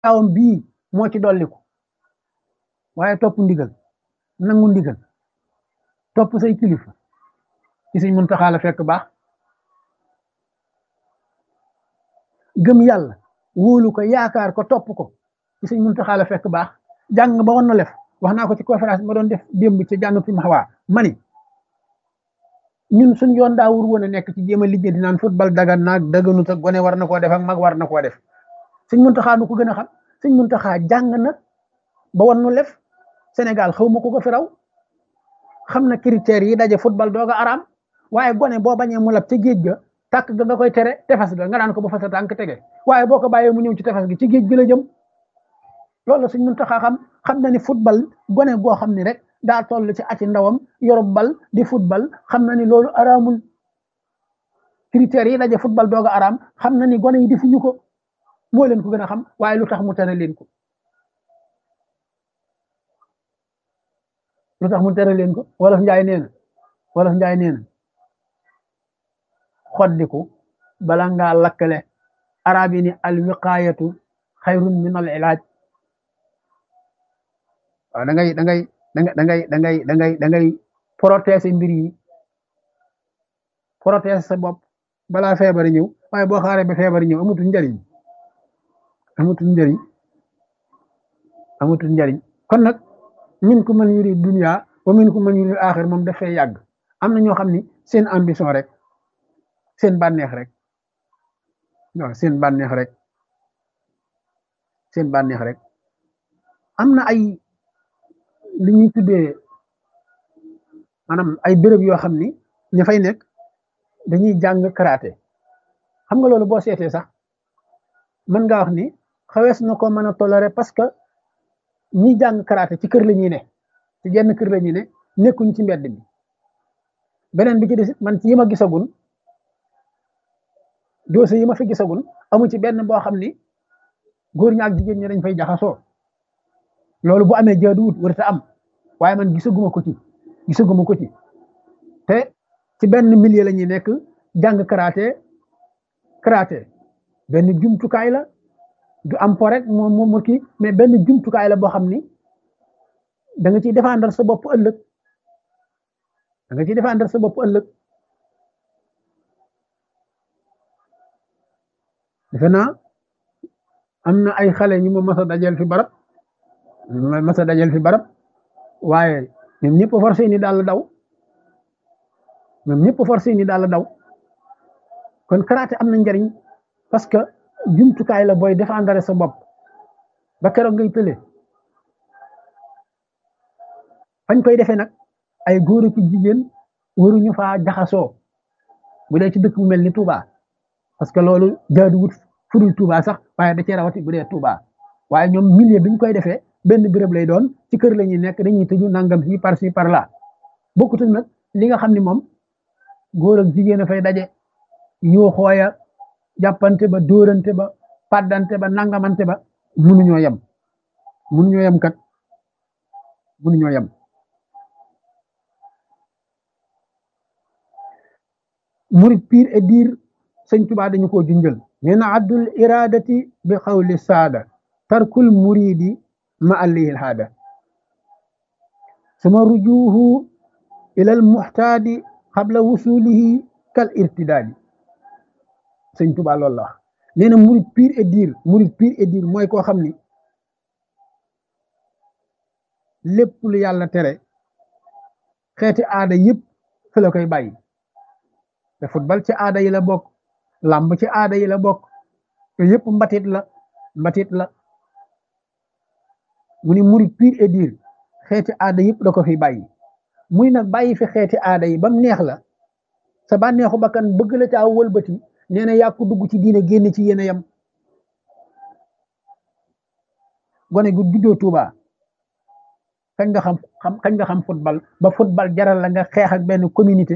awam bii moo ci dolliku waaye topp ndigal nangu ndigal topp say kilifa ci Sëñ Muntaxa la fekk baax gëm yàlla wóolu ko yaakaar ko topp ko ci Sëñ Muntaxa la fekk baax jàng ba woon na lef wax naa ko ci conférence ma doon def démb ci jàng fi ma xawaa mani ñun suñ yoon daa wur woon a nekk ci jéem a liggéey naan football dagan naag daganut ak gone war na koo def ak mag war na koo def Sëñ Muntaxa nu ko gën a xam Sëñ Muntaxa jàng na ba woon nu lef Sénégal xaw ma ko ko fi raw xam na critères yi daje football dooga araam waaye gone boo bañee mu lab ca géej ga tàkk ga nga koy tere tefes ga nga naan ko ba fa sa tànk tege waaye boo ko bàyyee mu ñëw ci tefes gi ci géej gi la jëm loolu Sëñ Muntaxa xam xam na ni football gone goo xam ni rek daa toll ci ati ndawam yorob bal di football xam na ni loolu araamul critères yi daje football dooga araam xam na ni gone yi defuñu ko moo leen ko gën a xam waaye lu tax mu tere leen ko lu tax mu tere leen ko wolof njaay nee na wolof njaay nee na xoddiku bala ngaa lakkale arab yi ni al wiqaayatu xayrun min al ilaaj waaw da ngay da ngay da ngay da ngay da ngay da ngay da ngay protéger mbir yi protéger sa bopp balaa feebar ñëw waaye boo xaaree ba feebar ñëw amatul njariñ amatul njariñ amatul njariñ kon nag min ku man yuri dunya wa min ku man yuri axir moom dafay yàgg am na ñoo xam ni seen ambition rek seen bànneex rek waaw seen bànneex rek seen bànneex rek am na ay li ñuy tuddee maanaam ay béréb yoo xam ni ña fay nekk dañuy jàng karaté xam nga loolu boo seetee sax mën ngaa wax ni xawees na ko mën a tolérer parce que ñi jàng karaté ci kër la ñuy ne ci genn kër la ñuy ne nekkuñ ci mbedd mi beneen bi ci des man ci yi ma gisagun dossier yi ma fi gisagun amu ci benn boo xam ni góor ñi ak jigéen ñi dañ fay jaxasoo loolu bu amee jaaduwut warta am waaye man gisaguma ko ci gisaguma ko ci te ci benn milieu la ñuy nekk jàng karaté karaté benn jumtukaay la du am po rek moom moom kii mais benn jumtukaay la boo xam ni da nga ciy défendre sa bopp ëllëg da nga ciy défendre sa bopp ëllëg defe naa am na ay xale ñu ma mas a dajal fi barab ma mas a dajal fi barab waaye ñoom ñëpp forcé ni daal daw ñoom ñëpp forcé ni daal daw kon karaté am na njariñ parce que jumtukaay la booy défendre sa bopp ba keroog ngay tële fañ koy defee nag ay góor ak jigéen waruñu faa jaxasoo bu dee ci dëkk bu mel ni Touba parce que loolu jaaduwut fudul Touba sax waaye da cee rawati bu dee Touba waaye ñoom milieu bi ñu koy defee benn béréb lay doon ci kër la ñuy nekk dañuy tëju nangam fii par ci par là bokkut nag li nga xam ni moom góor ak jigéen a fay daje yoo xooya jàppante ba dóorante ba paddante ba nangamante ba munuñoo yem munuñoo yem kat munuñoo yem murid pire et dire sëñ Tuubaa dañu koo junjël nee na addul iradati bi xawli saada tarkul muridi ma allihil haada suma rujuhu ila al muxtaadi qabla wusulihi kal irtidaadi sëñ Tuubaa loolu la wax nee na murid pire et dire murid pire et dire mooy koo xam ni lépp lu yàlla tere xeeti aada yëpp fi la koy bàyyi te football ci aada yi la bokk làmb ci aada yi la bokk te yëpp mbatit la mbatit la mu ni murid pire et dire xeeti aada yëpp da ko fi bàyyi muy nag bàyyi fi xeeti aada yi ba mu neex la sa bànneexu bakkan bëgg la caa wëlbati nee na yàqu dugg ci diine génn ci yéen a yem gone gu juddoo Tuuba kañ nga xam xam kañ nga xam football ba football jaral la nga xeex ak benn communauté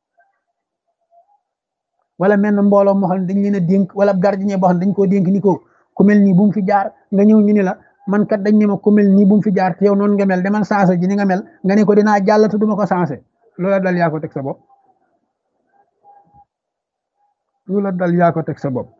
wala mel na mbooloo moo xam ne dañ leen a dénk wala gardien boo xam ne dañ koo dénk ni ko ku mel nii bu mu fi jaar nga ñëw ñu ni la man kat dañ ne ma ku mel nii bu mu fi jaar te yow noonu nga mel demal sensé ji ni nga mel nga ne ko dinaa jàll te duma ko sensé loola dal yaa ko teg sa bopp loola dal yaa ko teg sa bopp